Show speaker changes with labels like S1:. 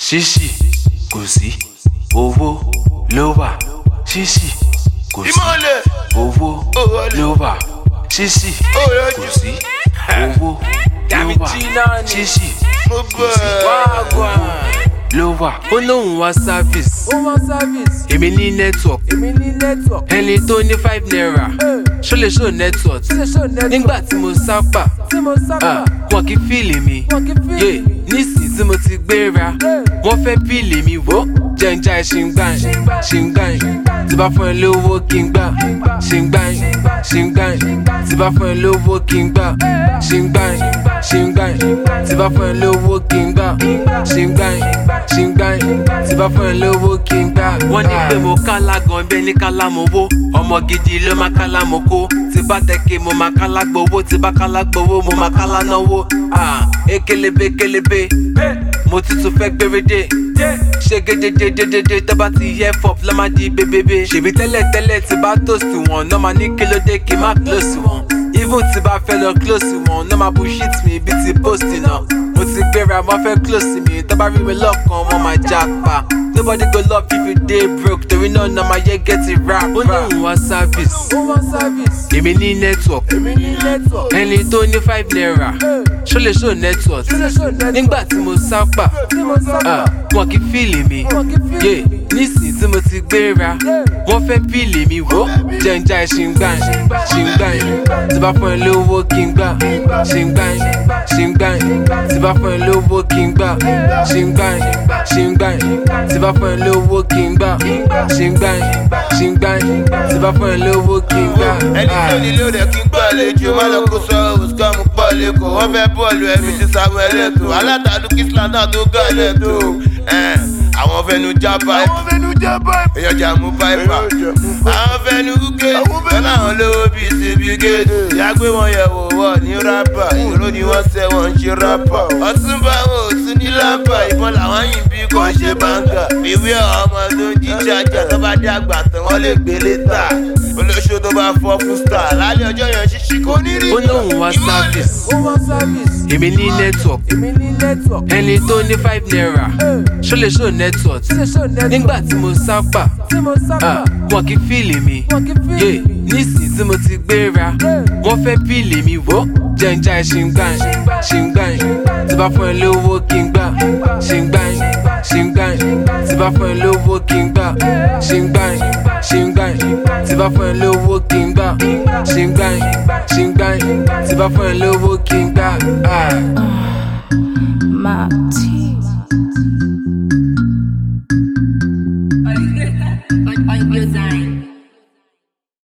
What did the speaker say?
S1: ṣíṣì kò sí owó ló wà ṣíṣì kò sí
S2: ìmọ̀lẹ̀
S1: owó ló wà ṣíṣì kò sí owó ló wà ṣíṣì
S2: mo bọ̀ ẹ́.
S1: ló wà ó lóun wá service
S3: ó wá service
S1: èmi ní network
S3: èmi ní network
S1: ẹni tó ní five naira ṣó lè ṣó network
S3: ṣe ṣó network
S1: nígbà tí mo sápà
S3: tí mo sábà
S1: ah, wọn kì í fíìlì mi
S3: wọn kì í fi
S1: yé nísìnyí tí mo ti gbéra wọ́n fẹ́ píìlì mi wò jẹ́njà ṣìngbàn ṣìngbàn tí bá fún ẹ lówó kí n gbà ṣìngbàn ṣìngbàn tí bá fún ẹ lówó kí n gbà ṣìngbàn ṣìngbàn tí bá fún ẹ lówó kí n gbà ṣìngbàn ṣìngbàn tí bá fún ẹ lówó kí n gbà. wọ́n ní pé mo kálá gan bẹ́ẹ̀ ní kálá mo wó ọmọ gidi ló máa kálá mo kó tí bá tẹ̀kẹ́ mo máa kálá gbowó tí bá kálá gbowó mo máa kálá náwó. Ah, ekelebe kelebe mo tuntun fẹ́ gbérédé ṣe gédédédédé tó bá ti yẹ fọp lọ́ máa di bébébé ṣèbí tẹ́lẹ̀tẹ́lẹ̀ tí bá toast wọn náà máa ní kílódé kí n má close wọn even tí bá fẹ́ lọ close wọn náà máa bullshit mi bí ti post náà mo ti gbéra wọn fẹ́ close mi tó bá rí mi lọ́kàn wọn máa já pa nobody go love if you dey broke torí náà náà máa yẹ get it rap. ó ní òun wá service
S3: ó wá service
S1: èmi ní network
S3: èmi ní network
S1: ẹni tó ní five naira ṣó lè ṣó network
S3: ṣe ṣó network
S1: nígbà tí mo sápà
S3: tí mo sábà
S1: ah, wọn kì í fíìlì mi
S3: wọn kì í fi
S1: yé nísìnyí tí mo ti gbéra wọ́n fẹ́ píìlì mi wò jẹ́njà ṣìngbàn ṣìngbàn tí bá fún ẹ lówó kí n gbà ṣìngbàn ṣìngbàn tí bá fún ẹ lówó kí n gbà ṣìngbàn ṣìngbàn tí bá fún ẹ lówó kí n gbà ṣìngbàn ṣìngbàn tí bá fún ẹ lówó kí n gbà.
S2: ẹni tó nílé ò dẹ̀ kí n gbàlejò má lọ kó sọ òsùkọ́ mu pọ̀ lẹ́kọ̀ọ́ wọ́n fẹ́ bọ́ọ̀lù ẹ̀mí ti samuel ẹ̀tọ́ alátàdú kíṣlá náà tó gà lẹ́tọ́ àwọn fẹnu já báyìí èèyàn jà mú báyìí àwọn fẹnu gúgé tọ́lá àwọn lówó bíi ṣèbí géètì ìyá gbé wọn yẹ̀ wò wọ̀ ní rábà ìró ni wọ́n ṣẹ́ wọn ń ṣe rábà ọtún bá wọn ò tún ní lábà ìbọn làwọn yìí bí kò ṣe báńgà ìwé ọmọ tó ń jí jájà tó bá dé àgbà tán wọ́n lè gbé létà olóṣó tó bá fọ́ fún star lálẹ́ ọjọ́ yẹn ṣíṣí kò ní rí
S1: ó lóun wá service
S3: ó wá service
S1: èmi ní network
S3: èmi ní network
S1: ẹni tó ní five naira ṣó lè ṣó network
S3: ṣe ṣó network
S1: nígbà tí mo sápà
S3: tí mo sábà
S1: ah, wọn kì í fíìlì mi
S3: wọn kì í fi
S1: yé nísìnyí tí mo ti gbéra wọ́n fẹ́ píìlì mi wò jẹ́njà ṣìngbàn ṣìngbàn tí bá fún ẹ lówó kí n gbà ṣìngbàn ṣìngbàn tí bá fún ẹ lówó kí n gbà ṣìngbàn ṣìngbàn tí bá fún ẹ lówó kí n gbà ṣìngbàn ṣìngbàn tí bá fún ẹ lówó kí n gbà. Ah.
S4: Marty. On, on your design.